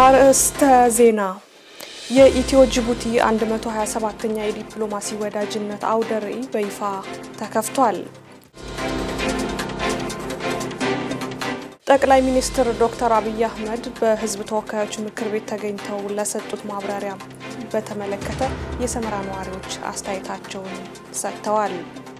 አርዕስተ ዜና የኢትዮ ጅቡቲ 127ኛ የዲፕሎማሲ ወዳጅነት አውደ ርዕይ በይፋ ተከፍቷል። ጠቅላይ ሚኒስትር ዶክተር አብይ አህመድ በሕዝብ ተወካዮች ምክር ቤት ተገኝተው ለሰጡት ማብራሪያ በተመለከተ የሰመራ ነዋሪዎች አስተያየታቸውን ሰጥተዋል።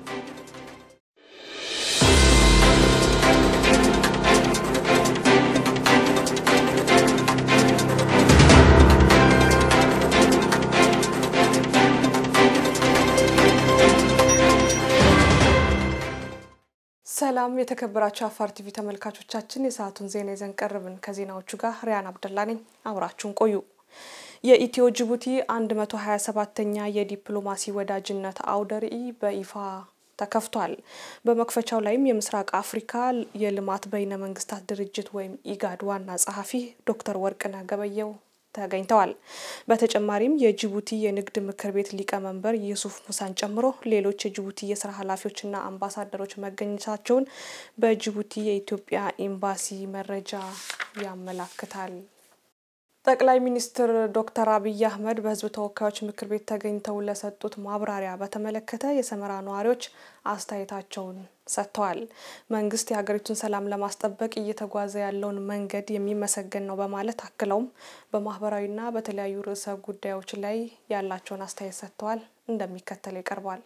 ሰላም የተከበራችሁ አፋር ቲቪ ተመልካቾቻችን፣ የሰዓቱን ዜና ይዘን ቀርብን። ከዜናዎቹ ጋር ሪያን አብደላ ነኝ። አብራችሁን ቆዩ። የኢትዮ ጅቡቲ 127ኛ የዲፕሎማሲ ወዳጅነት አውደ ርዕይ በይፋ ተከፍቷል። በመክፈቻው ላይም የምስራቅ አፍሪካ የልማት በይነ መንግስታት ድርጅት ወይም ኢጋድ ዋና ጸሐፊ ዶክተር ወርቅነህ ገበየሁ ተገኝተዋል። በተጨማሪም የጅቡቲ የንግድ ምክር ቤት ሊቀመንበር ዩሱፍ ሙሳን ጨምሮ ሌሎች የጅቡቲ የስራ ኃላፊዎችና አምባሳደሮች መገኘታቸውን በጅቡቲ የኢትዮጵያ ኤምባሲ መረጃ ያመላክታል። ጠቅላይ ሚኒስትር ዶክተር አብይ አህመድ በሕዝብ ተወካዮች ምክር ቤት ተገኝተው ለሰጡት ማብራሪያ በተመለከተ የሰመራ ነዋሪዎች አስተያየታቸውን ሰጥተዋል። መንግስት የሀገሪቱን ሰላም ለማስጠበቅ እየተጓዘ ያለውን መንገድ የሚመሰገን ነው በማለት አክለውም በማህበራዊና በተለያዩ ርዕሰ ጉዳዮች ላይ ያላቸውን አስተያየት ሰጥተዋል። እንደሚከተለው ይቀርባል።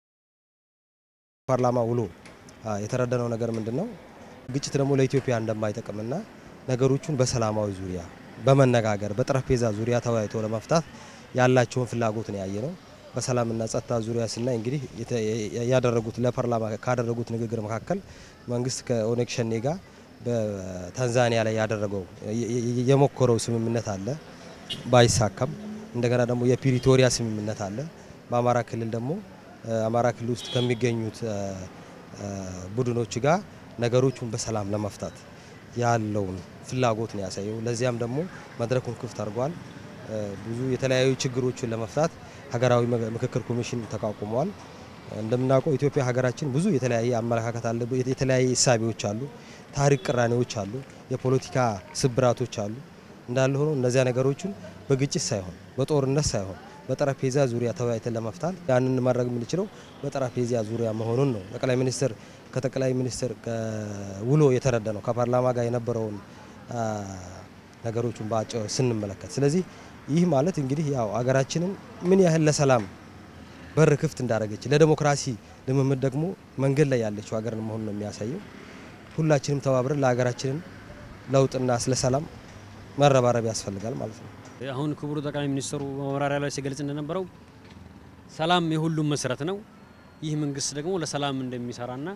ፓርላማ ውሎ የተረዳነው ነገር ምንድን ነው? ግጭት ደግሞ ለኢትዮጵያ እንደማይጠቅምና ነገሮቹን በሰላማዊ ዙሪያ በመነጋገር በጠረጴዛ ዙሪያ ተወያይቶ ለመፍታት ያላቸውን ፍላጎት ነው ያየ ነው። በሰላምና ጸጥታ ዙሪያ ስናይ እንግዲህ ያደረጉት ለፓርላማ ካደረጉት ንግግር መካከል መንግስት ከኦነግ ሸኔ ጋር በታንዛኒያ ላይ ያደረገው የሞከረው ስምምነት አለ ባይሳካም፣ እንደገና ደግሞ የፕሪቶሪያ ስምምነት አለ። በአማራ ክልል ደግሞ አማራ ክልል ውስጥ ከሚገኙት ቡድኖች ጋር ነገሮቹን በሰላም ለመፍታት ያለውን ፍላጎት ነው ያሳየው። ለዚያም ደግሞ መድረኩን ክፍት አድርጓል። ብዙ የተለያዩ ችግሮችን ለመፍታት ሀገራዊ ምክክር ኮሚሽን ተቋቁሟል። እንደምናውቀው ኢትዮጵያ ሀገራችን ብዙ የተለያየ አመለካከት አለ፣ የተለያየ እሳቤዎች አሉ፣ ታሪክ ቅራኔዎች አሉ፣ የፖለቲካ ስብራቶች አሉ። እንዳለ ሆኖ እነዚያ ነገሮችን በግጭት ሳይሆን በጦርነት ሳይሆን በጠረጴዛ ዙሪያ ተወያይተን ለመፍታት ያንን ማድረግ የምንችለው በጠረጴዛ ዙሪያ መሆኑን ነው ጠቅላይ ሚኒስትር ከጠቅላይ ሚኒስትር ውሎ የተረዳ ነው ከፓርላማ ጋር የነበረውን ነገሮችን በአጭር ስንመለከት። ስለዚህ ይህ ማለት እንግዲህ ያው አገራችንን ምን ያህል ለሰላም በር ክፍት እንዳደረገች ለዲሞክራሲ ልምምድ ደግሞ መንገድ ላይ ያለችው ሀገርን መሆኑን ነው የሚያሳየው። ሁላችንም ተባብረን ለሀገራችንን ለውጥና ስለ ሰላም መረባረብ ያስፈልጋል ማለት ነው። አሁን ክቡር ጠቅላይ ሚኒስትሩ በማብራሪያ ላይ ሲገልጽ እንደነበረው ሰላም የሁሉም መሰረት ነው። ይህ መንግስት ደግሞ ለሰላም እንደሚሰራና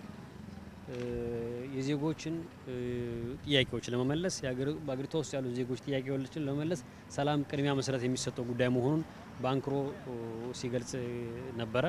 የዜጎችን ጥያቄዎች ለመመለስ በአገሪቷ ውስጥ ያሉ ዜጎች ጥያቄዎችን ለመመለስ ሰላም ቅድሚያ መሰረት የሚሰጠው ጉዳይ መሆኑን በአንክሮ ሲገልጽ ነበረ።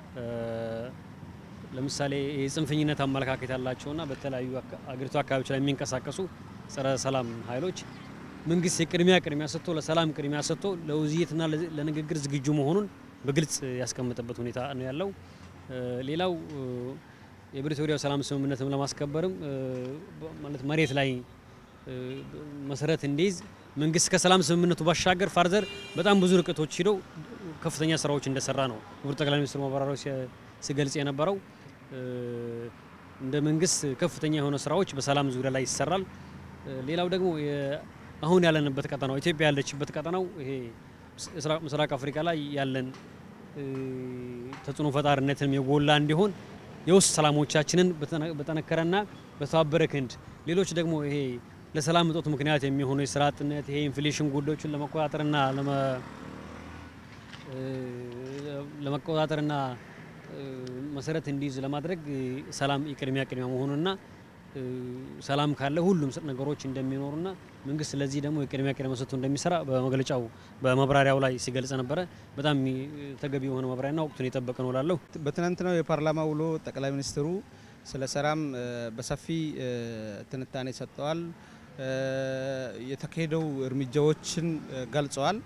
ለምሳሌ የጽንፈኝነት አመለካከት ያላቸውና በተለያዩ አገሪቷ አካባቢዎች ላይ የሚንቀሳቀሱ ጸረ ሰላም ኃይሎች መንግስት የቅድሚያ ቅድሚያ ሰጥቶ ለሰላም ቅድሚያ ሰጥቶ ለውይይትና ለንግግር ዝግጁ መሆኑን በግልጽ ያስቀመጠበት ሁኔታ ነው ያለው። ሌላው የፕሪቶሪያው ሰላም ስምምነትም ለማስከበርም ማለት መሬት ላይ መሰረት እንዲይዝ መንግስት ከሰላም ስምምነቱ ባሻገር ፋርዘር በጣም ብዙ ርቀቶች ሂደው ከፍተኛ ስራዎች እንደሰራ ነው ክቡር ጠቅላይ ሚኒስትር ማብራሪያው ሲገልጽ የነበረው። እንደ መንግስት ከፍተኛ የሆነ ስራዎች በሰላም ዙሪያ ላይ ይሰራል። ሌላው ደግሞ አሁን ያለንበት ቀጠናው ኢትዮጵያ ያለችበት ቀጠናው ይሄ ምስራቅ አፍሪካ ላይ ያለን ተጽዕኖ ፈጣሪነትንም የጎላ እንዲሆን የውስጥ ሰላሞቻችንን በጠነከረና በተባበረ ክንድ ሌሎች ደግሞ ይሄ ለሰላም እጦት ምክንያት የሚሆኑ የስራ አጥነት ይሄ ኢንፍሌሽን ጉዳዮችን ለመቆጣጠርና ለመቆጣጠርና መሰረት እንዲይዝ ለማድረግ ሰላም የቅድሚያ ቅድሚያ መሆኑና ሰላም ካለ ሁሉም ነገሮች እንደሚኖሩና መንግስት ለዚህ ደግሞ የቅድሚያ ቅድሚያ ሰጥቶ እንደሚሰራ በመግለጫው በማብራሪያው ላይ ሲገልጽ ነበረ። በጣም ተገቢ የሆነ ማብራሪያና ወቅቱን የጠበቀ ነው ላለው በትናንትናው የፓርላማ ውሎ ጠቅላይ ሚኒስትሩ ስለ ሰላም በሰፊ ትንታኔ ሰጥተዋል። የተካሄደው እርምጃዎችን ገልጸዋል።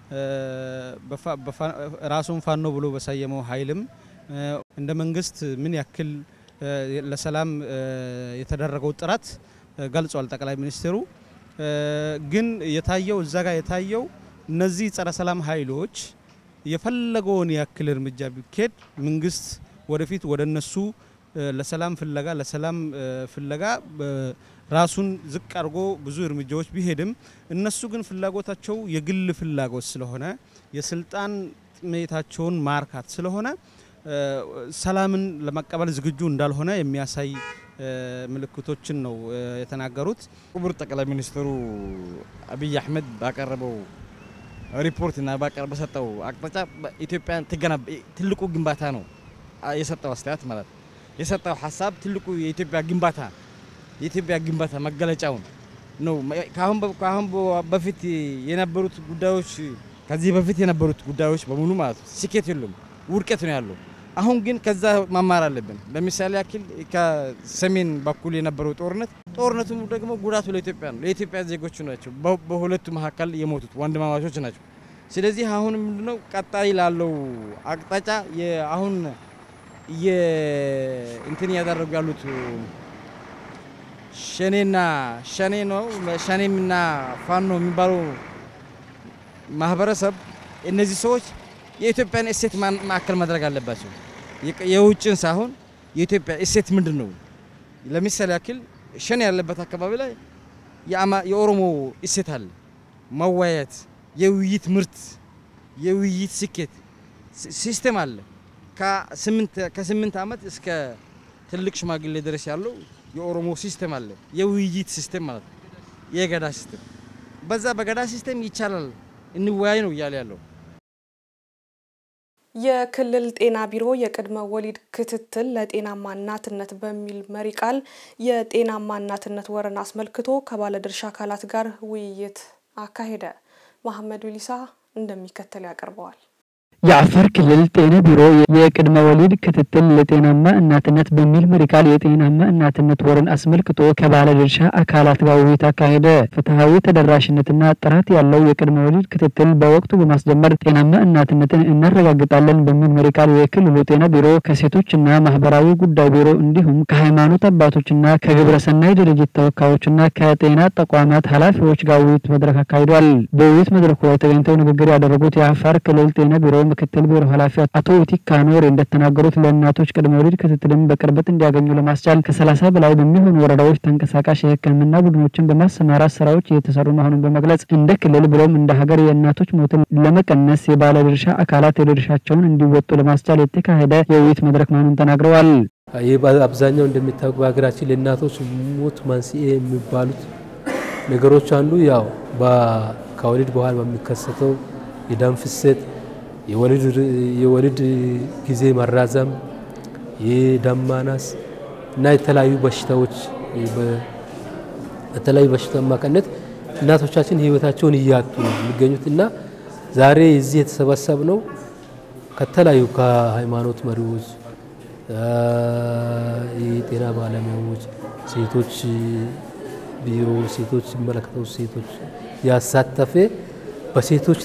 ራሱን ፋኖ ብሎ በሰየመው ኃይልም እንደ መንግስት ምን ያክል ለሰላም የተደረገው ጥረት ገልጿል ጠቅላይ ሚኒስትሩ። ግን የታየው እዛ ጋር የታየው እነዚህ ጸረ ሰላም ኃይሎች የፈለገውን ያክል እርምጃ ቢካሄድ መንግስት ወደፊት ወደ እነሱ ለሰላም ፍለጋ ለሰላም ፍለጋ ራሱን ዝቅ አድርጎ ብዙ እርምጃዎች ቢሄድም እነሱ ግን ፍላጎታቸው የግል ፍላጎት ስለሆነ የስልጣን ጥሜታቸውን ማርካት ስለሆነ ሰላምን ለመቀበል ዝግጁ እንዳልሆነ የሚያሳይ ምልክቶችን ነው የተናገሩት። ክቡር ጠቅላይ ሚኒስትሩ አብይ አህመድ ባቀረበው ሪፖርት እና በሰጠው አቅጣጫ ኢትዮጵያን ትልቁ ግንባታ ነው የሰጠው አስተያየት ማለት የሰጠው ሀሳብ ትልቁ የኢትዮጵያ ግንባታ የኢትዮጵያ ግንባታ መገለጫውን ነው። ከአሁን በፊት የነበሩት ጉዳዮች ከዚህ በፊት የነበሩት ጉዳዮች በሙሉ ማለት ነው ስኬት የሉም፣ ውድቀት ነው ያለው። አሁን ግን ከዛ መማር አለብን። ለምሳሌ ያክል ከሰሜን በኩል የነበረው ጦርነት ጦርነቱ ደግሞ ጉዳቱ ለኢትዮጵያ ነው፣ ለኢትዮጵያ ዜጎች ናቸው። በሁለቱ መካከል የሞቱት ወንድማማቾች ናቸው። ስለዚህ አሁን ምንድነው ቀጣይ ላለው አቅጣጫ አሁን እንትን እያደረጉ ያሉት ሸኔና ሸኔ ነው ሸኔምና ፋኖ የሚባሉ ማህበረሰብ እነዚህ ሰዎች የኢትዮጵያን እሴት ማዕከል ማድረግ አለባቸው። የውጭን ሳይሆን የኢትዮጵያ እሴት ምንድን ነው? ለምሳሌ ያክል ሸኔ ያለበት አካባቢ ላይ የኦሮሞ እሴት አለ። መወያየት፣ የውይይት ምርት፣ የውይይት ስኬት ሲስተም አለ። ከስምንት ዓመት እስከ ትልቅ ሽማግሌ ድረስ ያለው የኦሮሞ ሲስተም አለ። የውይይት ሲስተም ማለት ነው። የገዳ ሲስተም በዛ በገዳ ሲስተም ይቻላል እንወያይ ነው እያለ ያለው። የክልል ጤና ቢሮ የቅድመ ወሊድ ክትትል ለጤናማ እናትነት በሚል መሪ ቃል የጤናማ እናትነት ወርን አስመልክቶ ከባለድርሻ አካላት ጋር ውይይት አካሄደ። መሐመድ ዊሊሳ እንደሚከተል ያቀርበዋል። የአፋር ክልል ጤና ቢሮ የቅድመ ወሊድ ክትትል ለጤናማ እናትነት በሚል መሪ ቃል የጤናማ እናትነት ወርን አስመልክቶ ከባለድርሻ አካላት ጋር ውይይት አካሄደ። ፍትሐዊ ተደራሽነትና ጥራት ያለው የቅድመ ወሊድ ክትትል በወቅቱ በማስጀመር ጤናማ እናትነትን እናረጋግጣለን በሚል መሪ ቃል የክልሉ ጤና ቢሮ ከሴቶችና ማህበራዊ ጉዳይ ቢሮ እንዲሁም ከሃይማኖት አባቶችና ከግብረሰናይ ድርጅት ተወካዮችና ከጤና ተቋማት ኃላፊዎች ጋር ውይይት መድረክ አካሂዷል። በውይይት መድረኩ ላይ ተገኝተው ንግግር ያደረጉት የአፋር ክልል ጤና ቢሮ ምክትል ቢሮ ኃላፊ አቶ ቲካ ኖሬ እንደተናገሩት ለእናቶች ቅድመ ወሊድ ክትትልን በቅርበት እንዲያገኙ ለማስቻል ከሰላሳ በላይ በሚሆኑ ወረዳዎች ተንቀሳቃሽ የሕክምና ቡድኖችን በማሰማራት ስራዎች እየተሰሩ መሆኑን በመግለጽ እንደ ክልል ብሎም እንደ ሀገር የእናቶች ሞትን ለመቀነስ የባለድርሻ አካላት የድርሻቸውን እንዲወጡ ለማስቻል የተካሄደ የውይይት መድረክ መሆኑን ተናግረዋል። ይህ አብዛኛው እንደሚታወቅ በሀገራችን ለእናቶች ሞት መንስኤ የሚባሉት ነገሮች አንዱ ያው ከወሊድ በኋላ በሚከሰተው የደም ፍሰት የወሊድ ጊዜ መራዘም፣ የደም ማነስ እና የተለያዩ በሽታዎች በተለያዩ በሽታ አማካኝነት እናቶቻችን ህይወታቸውን እያጡ ነው የሚገኙት እና ዛሬ እዚህ የተሰበሰብ ነው ከተለያዩ ከሃይማኖት መሪዎች፣ የጤና ባለሙያዎች፣ ሴቶች ቢሮ፣ ሴቶች ሲመለከተው ሴቶች ያሳተፈ በሴቶች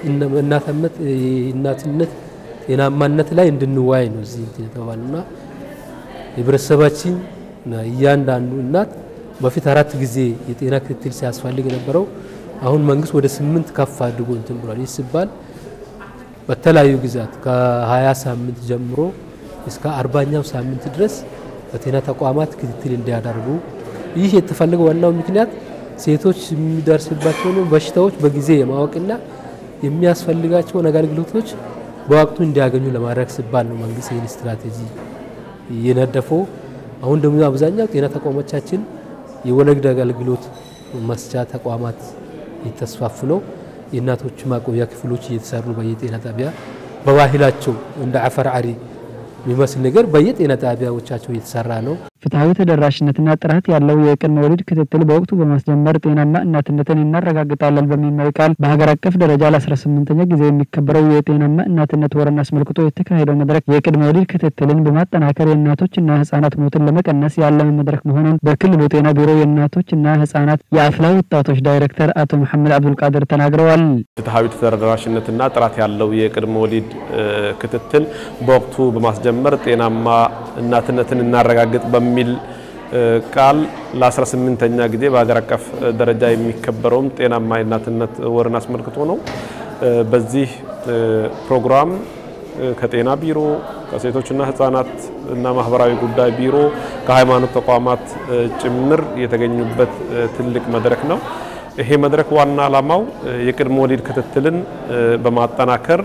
እናትነት ጤናማነት ላይ እንድንዋይ ነው እዚህ የተባሉና ህብረተሰባችን እያንዳንዱ እናት በፊት አራት ጊዜ የጤና ክትትል ሲያስፈልግ የነበረው አሁን መንግስት ወደ ስምንት ከፍ አድርጎ እንትን ብሏል። ይህ ሲባል በተለያዩ ጊዜያት ከሀያ ሳምንት ጀምሮ እስከ አርባኛው ሳምንት ድረስ በጤና ተቋማት ክትትል እንዲያደርጉ ይህ የተፈለገው ዋናው ምክንያት ሴቶች የሚደርስባቸውን በሽታዎች በጊዜ የማወቅና የሚያስፈልጋቸውን አገልግሎቶች በወቅቱ እንዲያገኙ ለማድረግ ሲባል ነው መንግስት ይህን ስትራቴጂ የነደፈው። አሁን ደግሞ አብዛኛው ጤና ተቋሞቻችን የወለድ አገልግሎት መስጫ ተቋማት እየተስፋፉ ነው። የእናቶች ማቆያ ክፍሎች እየተሰሩ በየጤና ጣቢያ በባህላቸው እንደ አፈር አሪ የሚመስል ነገር በየጤና ጣቢያዎቻቸው እየተሰራ ነው። ፍትሐዊ ተደራሽነትና ጥራት ያለው የቅድመ ወሊድ ክትትል በወቅቱ በማስጀመር ጤናማ እናትነትን እናረጋግጣለን በሚል መሪ ቃል በሀገር አቀፍ ደረጃ ለ18ኛ ጊዜ የሚከበረው የጤናማ እናትነት ወርን አስመልክቶ የተካሄደው መድረክ የቅድመ ወሊድ ክትትልን በማጠናከር የእናቶችና ህጻናት ሞትን ለመቀነስ ያለመ መድረክ መሆኑን በክልሉ ጤና ቢሮ የእናቶችና ህጻናት የአፍላ ወጣቶች ዳይሬክተር አቶ መሐመድ አብዱልቃድር ተናግረዋል። ፍትሐዊ ተደራሽነትና ጥራት ያለው የቅድመ ወሊድ ክትትል በወቅቱ በማስጀመር ጤናማ እናትነትን እናረጋግጥ በሚል ቃል ለ18ኛ ጊዜ በሀገር አቀፍ ደረጃ የሚከበረውም ጤናማ የእናትነት ወርን አስመልክቶ ነው። በዚህ ፕሮግራም ከጤና ቢሮ፣ ከሴቶችና ህጻናት እና ማህበራዊ ጉዳይ ቢሮ፣ ከሃይማኖት ተቋማት ጭምር የተገኙበት ትልቅ መድረክ ነው። ይሄ መድረክ ዋና ዓላማው የቅድመ ወሊድ ክትትልን በማጠናከር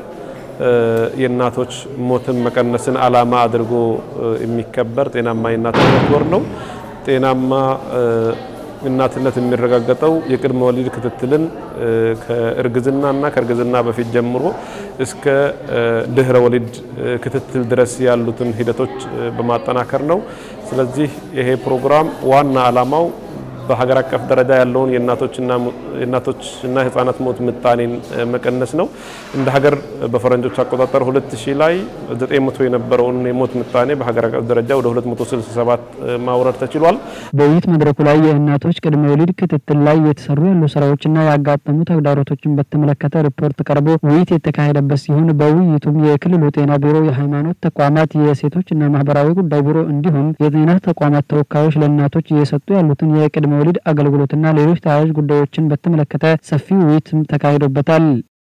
የእናቶች ሞትን መቀነስን ዓላማ አድርጎ የሚከበር ጤናማ የእናትነት ወር ነው። ጤናማ እናትነት የሚረጋገጠው የቅድመ ወሊድ ክትትልን ከእርግዝና እና ከእርግዝና በፊት ጀምሮ እስከ ድህረ ወሊድ ክትትል ድረስ ያሉትን ሂደቶች በማጠናከር ነው። ስለዚህ ይሄ ፕሮግራም ዋና ዓላማው በሀገር አቀፍ ደረጃ ያለውን የእናቶችና ህጻናት ሞት ምጣኔን መቀነስ ነው። እንደ ሀገር በፈረንጆች አቆጣጠር 2000 ላይ 900 የነበረውን የሞት ምጣኔ በሀገር አቀፍ ደረጃ ወደ 267 ማውረድ ተችሏል። በውይይት መድረኩ ላይ የእናቶች ቅድመ ወሊድ ክትትል ላይ የተሰሩ ያሉ ስራዎችና ያጋጠሙ ተግዳሮቶችን በተመለከተ ሪፖርት ቀርቦ ውይይት የተካሄደበት ሲሆን በውይይቱም የክልሉ ጤና ቢሮ፣ የሃይማኖት ተቋማት፣ የሴቶችና ማህበራዊ ጉዳይ ቢሮ እንዲሁም የጤና ተቋማት ተወካዮች ለእናቶች እየሰጡ ያሉትን የቅድመ ወሊድ አገልግሎትና ሌሎች ተያያዥ ጉዳዮችን በተመለከተ ሰፊ ውይይት ተካሂዶበታል።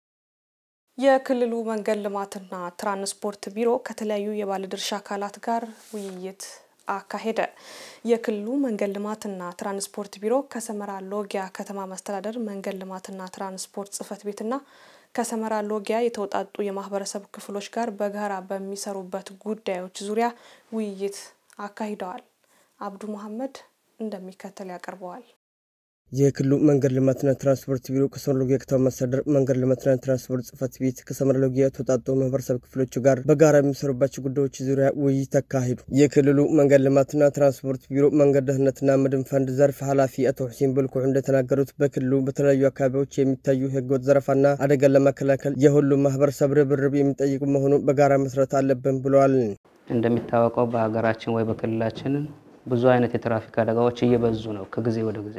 የክልሉ መንገድ ልማትና ትራንስፖርት ቢሮ ከተለያዩ የባለድርሻ አካላት ጋር ውይይት አካሄደ። የክልሉ መንገድ ልማትና ትራንስፖርት ቢሮ ከሰመራ ሎጊያ ከተማ መስተዳደር መንገድ ልማትና ትራንስፖርት ጽሕፈት ቤትና ከሰመራ ሎጊያ የተውጣጡ የማህበረሰብ ክፍሎች ጋር በጋራ በሚሰሩበት ጉዳዮች ዙሪያ ውይይት አካሂደዋል። አብዱ መሐመድ እንደሚከተል ያቀርበዋል። የክልሉ መንገድ ልማትና ትራንስፖርት ቢሮ ከሰመራ ሎጊያ ከተማ መስተዳደር መንገድ ልማትና ትራንስፖርት ጽሕፈት ቤት ከሰመራ ሎጊያ የተውጣጡ ማህበረሰብ ክፍሎች ጋር በጋራ የሚሰሩባቸው ጉዳዮች ዙሪያ ውይይት አካሂዱ። የክልሉ መንገድ ልማትና ትራንስፖርት ቢሮ መንገድ ደህንነትና መድን ፈንድ ዘርፍ ኃላፊ አቶ ሁሴን በልኩዕ እንደተናገሩት በክልሉ በተለያዩ አካባቢዎች የሚታዩ ህገወጥ ዘረፋና አደጋን ለመከላከል የሁሉም ማህበረሰብ ርብርብ የሚጠይቁ መሆኑ በጋራ መስራት አለብን ብለዋል። እንደሚታወቀው በሀገራችን ወይ በክልላችን ብዙ አይነት የትራፊክ አደጋዎች እየበዙ ነው ከጊዜ ወደ ጊዜ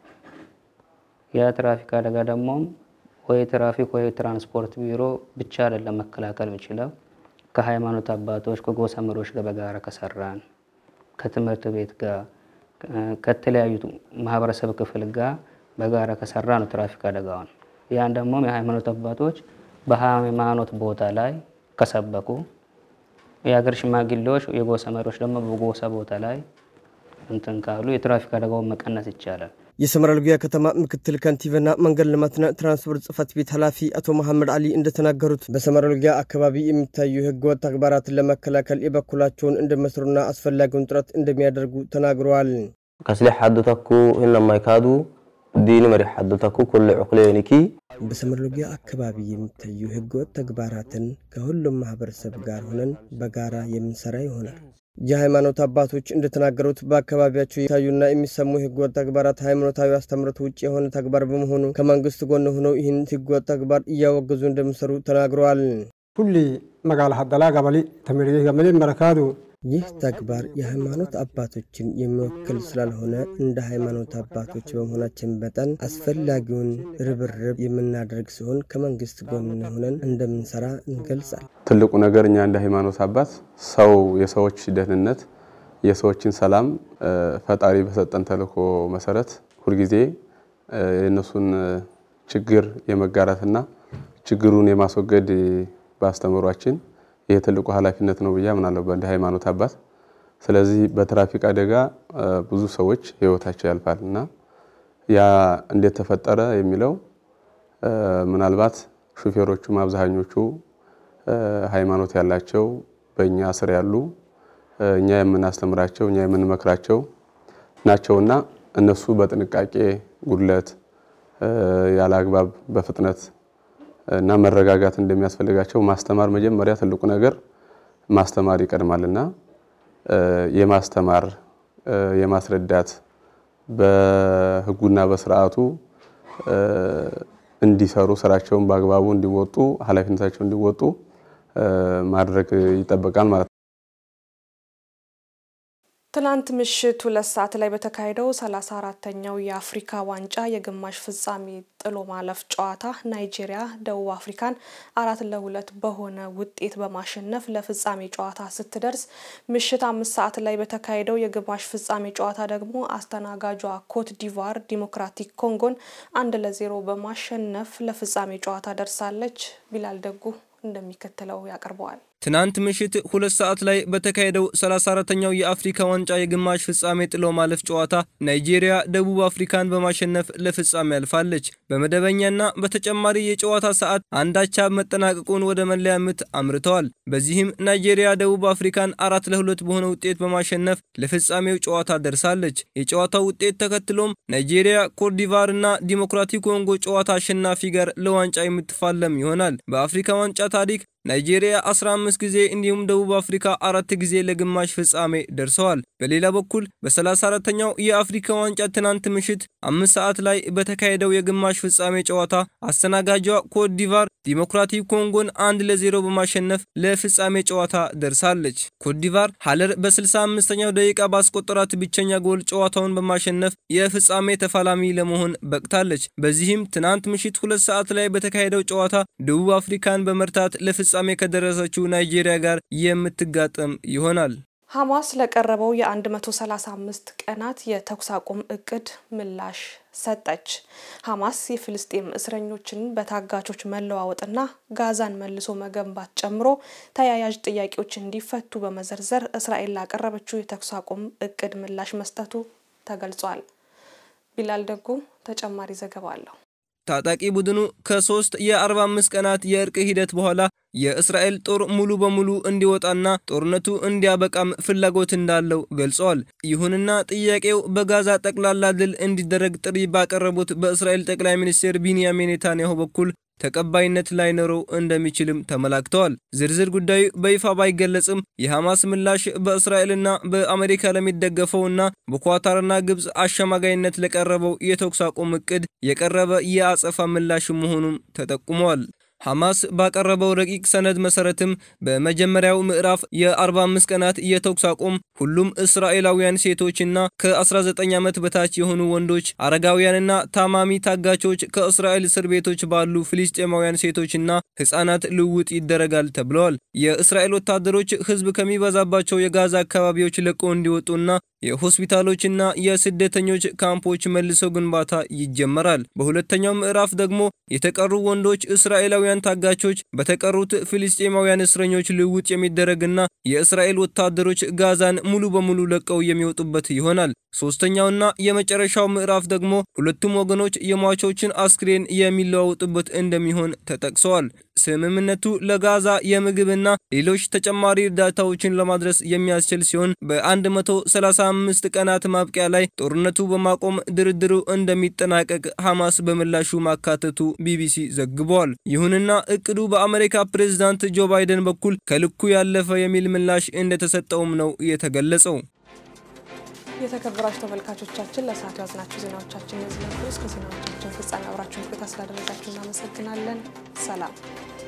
የትራፊክ አደጋ ደግሞ ወይ ትራፊክ ወይ ትራንስፖርት ቢሮ ብቻ አይደለም መከላከል የሚችለው ከሃይማኖት አባቶች ከጎሳ መሪዎች ጋር በጋራ ከሰራን ከትምህርት ቤት ጋር ከተለያዩ ማህበረሰብ ክፍል ጋር በጋራ ከሰራ ነው ትራፊክ አደጋውን። ያን ደግሞ የሃይማኖት አባቶች በሃይማኖት ቦታ ላይ ከሰበኩ፣ የሀገር ሽማግሌዎች የጎሳ መሪዎች ደግሞ በጎሳ ቦታ ላይ እንትን ካሉ የትራፊክ አደጋውን መቀነስ ይቻላል። የሰመራ ሎጊያ ከተማ ምክትል ከንቲባና መንገድ ልማትና ትራንስፖርት ጽሕፈት ቤት ኃላፊ አቶ መሐመድ አሊ እንደተናገሩት በሰመራ ሎጊያ አካባቢ የሚታዩ ህገወጥ ተግባራትን ለመከላከል የበኩላቸውን እንደመስሩና አስፈላጊውን ጥረት እንደሚያደርጉ ተናግረዋል። ከስሊ ሓዱተኩ ህነማይካዱ ዲኒ መሪ ሓዱተኩ ኩሉ ዕቁሌኒኪ በሰመራ ሎጊያ አካባቢ የሚታዩ ህገወጥ ተግባራትን ከሁሉም ማህበረሰብ ጋር ሆነን በጋራ የምንሰራ ይሆናል። የሃይማኖት አባቶች እንደተናገሩት በአካባቢያቸው የታዩና የሚሰሙ ህገወጥ ተግባራት ሃይማኖታዊ አስተምህሮት ውጭ የሆነ ተግባር በመሆኑ ከመንግስት ጎን ሆነው ይህን ህገወጥ ተግባር እያወገዙ እንደሚሰሩ ተናግረዋል። ሁሊ መጋላ ሀደላ ገበሊ ተሚሪ ገመሌ መረካዱ ይህ ተግባር የሃይማኖት አባቶችን የሚወክል ስላልሆነ እንደ ሃይማኖት አባቶች በመሆናችን መጠን አስፈላጊውን ርብርብ የምናደርግ ሲሆን ከመንግስት ጎን ሆነን እንደምንሰራ እንገልጻል። ትልቁ ነገር እኛ እንደ ሃይማኖት አባት ሰው የሰዎች ደህንነት፣ የሰዎችን ሰላም ፈጣሪ በሰጠን ተልእኮ መሰረት ሁልጊዜ የእነሱን ችግር የመጋራትና ችግሩን የማስወገድ በአስተምሯችን ይህ ትልቁ ኃላፊነት ነው ብዬ አምናለሁ እንደ ሃይማኖት አባት። ስለዚህ በትራፊክ አደጋ ብዙ ሰዎች ህይወታቸው ያልፋል እና ያ እንዴት ተፈጠረ የሚለው ምናልባት ሹፌሮቹም አብዛኞቹ ሃይማኖት ያላቸው በእኛ ስር ያሉ እኛ የምናስተምራቸው እኛ የምንመክራቸው ናቸውና እነሱ በጥንቃቄ ጉድለት ያለ አግባብ በፍጥነት እና መረጋጋት እንደሚያስፈልጋቸው ማስተማር መጀመሪያ ትልቁ ነገር ማስተማር ይቀድማልና የማስተማር የማስረዳት በህጉና በስርዓቱ እንዲሰሩ ስራቸውን በአግባቡ እንዲወጡ ኃላፊነታቸው እንዲወጡ ማድረግ ይጠበቃል ማለት ነው። ትናንት ምሽት ሁለት ሰዓት ላይ በተካሄደው 34ተኛው የአፍሪካ ዋንጫ የግማሽ ፍጻሜ ጥሎ ማለፍ ጨዋታ ናይጄሪያ ደቡብ አፍሪካን አራት ለሁለት በሆነ ውጤት በማሸነፍ ለፍጻሜ ጨዋታ ስትደርስ ምሽት አምስት ሰዓት ላይ በተካሄደው የግማሽ ፍጻሜ ጨዋታ ደግሞ አስተናጋጇ ኮት ዲቫር ዲሞክራቲክ ኮንጎን አንድ ለዜሮ በማሸነፍ ለፍጻሜ ጨዋታ ደርሳለች። ቢላል ደጉ እንደሚከተለው ያቀርበዋል። ትናንት ምሽት ሁለት ሰዓት ላይ በተካሄደው 34ተኛው የአፍሪካ ዋንጫ የግማሽ ፍጻሜ ጥሎ ማለፍ ጨዋታ ናይጄሪያ ደቡብ አፍሪካን በማሸነፍ ለፍጻሜ አልፋለች። በመደበኛና በተጨማሪ የጨዋታ ሰዓት አንዳቻ መጠናቀቁን ወደ መለያ ምት አምርተዋል። በዚህም ናይጄሪያ ደቡብ አፍሪካን አራት ለሁለት በሆነ ውጤት በማሸነፍ ለፍጻሜው ጨዋታ ደርሳለች። የጨዋታው ውጤት ተከትሎም ናይጄሪያ ኮትዲቫር እና ዲሞክራቲክ ኮንጎ ጨዋታ አሸናፊ ጋር ለዋንጫ የምትፋለም ይሆናል። በአፍሪካ ዋንጫ ታሪክ ናይጄሪያ 15 ጊዜ እንዲሁም ደቡብ አፍሪካ አራት ጊዜ ለግማሽ ፍጻሜ ደርሰዋል። በሌላ በኩል በ34ተኛው የአፍሪካ ዋንጫ ትናንት ምሽት አምስት ሰዓት ላይ በተካሄደው የግማሽ ፍጻሜ ጨዋታ አስተናጋጇ ኮት ዲቫር ዲሞክራቲክ ኮንጎን አንድ ለዜሮ በማሸነፍ ለፍጻሜ ጨዋታ ደርሳለች። ኮት ዲቫር ሀለር በ65ኛው ደቂቃ ባስቆጠራት ብቸኛ ጎል ጨዋታውን በማሸነፍ የፍጻሜ ተፋላሚ ለመሆን በቅታለች። በዚህም ትናንት ምሽት ሁለት ሰዓት ላይ በተካሄደው ጨዋታ ደቡብ አፍሪካን በመርታት ለፍጻሜ ከደረሰችው ናይጄሪያ ጋር የምትጋጠም ይሆናል። ሐማስ ለቀረበው የ135 ቀናት የተኩስ አቁም እቅድ ምላሽ ሰጠች። ሐማስ የፍልስጤም እስረኞችን በታጋቾች መለዋወጥና ጋዛን መልሶ መገንባት ጨምሮ ተያያዥ ጥያቄዎች እንዲፈቱ በመዘርዘር እስራኤል ላቀረበችው የተኩስ አቁም እቅድ ምላሽ መስጠቱ ተገልጿል። ቢላል ደጉ ተጨማሪ ዘገባ አለው። ታጣቂ ቡድኑ ከሶስት የ45 ቀናት የእርቅ ሂደት በኋላ የእስራኤል ጦር ሙሉ በሙሉ እንዲወጣና ጦርነቱ እንዲያበቃም ፍላጎት እንዳለው ገልጸዋል። ይሁንና ጥያቄው በጋዛ ጠቅላላ ድል እንዲደረግ ጥሪ ባቀረቡት በእስራኤል ጠቅላይ ሚኒስትር ቢንያሚን ኔታንያሁ በኩል ተቀባይነት ላይኖረው እንደሚችልም ተመላክተዋል። ዝርዝር ጉዳዩ በይፋ ባይገለጽም የሐማስ ምላሽ በእስራኤልና በአሜሪካ ለሚደገፈውና በኳታርና ግብፅ አሸማጋይነት ለቀረበው የተኩስ አቁም እቅድ የቀረበ የአጸፋ ምላሽ መሆኑም ተጠቁመዋል። ሐማስ ባቀረበው ረቂቅ ሰነድ መሰረትም በመጀመሪያው ምዕራፍ የ45 ቀናት የተኩስ አቁም ሁሉም እስራኤላውያን ሴቶችና ከ19 ዓመት በታች የሆኑ ወንዶች፣ አረጋውያንና ታማሚ ታጋቾች ከእስራኤል እስር ቤቶች ባሉ ፍልስጤማውያን ሴቶችና ሕፃናት ልውውጥ ይደረጋል ተብለዋል። የእስራኤል ወታደሮች ሕዝብ ከሚበዛባቸው የጋዛ አካባቢዎች ለቆ እንዲወጡና የሆስፒታሎችና የስደተኞች ካምፖች መልሶ ግንባታ ይጀመራል። በሁለተኛው ምዕራፍ ደግሞ የተቀሩ ወንዶች እስራኤላውያን ታጋቾች በተቀሩት ፍልስጤማውያን እስረኞች ልውውጥ የሚደረግና የእስራኤል ወታደሮች ጋዛን ሙሉ በሙሉ ለቀው የሚወጡበት ይሆናል። ሶስተኛውና የመጨረሻው ምዕራፍ ደግሞ ሁለቱም ወገኖች የሟቾችን አስክሬን የሚለዋወጡበት እንደሚሆን ተጠቅሰዋል። ስምምነቱ ለጋዛ የምግብና ሌሎች ተጨማሪ እርዳታዎችን ለማድረስ የሚያስችል ሲሆን በ135 ቀናት ማብቂያ ላይ ጦርነቱ በማቆም ድርድሩ እንደሚጠናቀቅ ሐማስ በምላሹ ማካተቱ ቢቢሲ ዘግቧል። ይሁንና እቅዱ በአሜሪካ ፕሬዝዳንት ጆ ባይደን በኩል ከልኩ ያለፈ የሚል ምላሽ እንደተሰጠውም ነው የተገለጸው። የተከበራችሁ ተመልካቾቻችን ለሰዓቱ ያዝናችሁ ዜናዎቻችን እነዚህ ነበሩ። እስከ ዜናዎቻችን ፍጻሜ አብራችሁን ቆይታ ስላደረጋችሁ እናመሰግናለን። ሰላም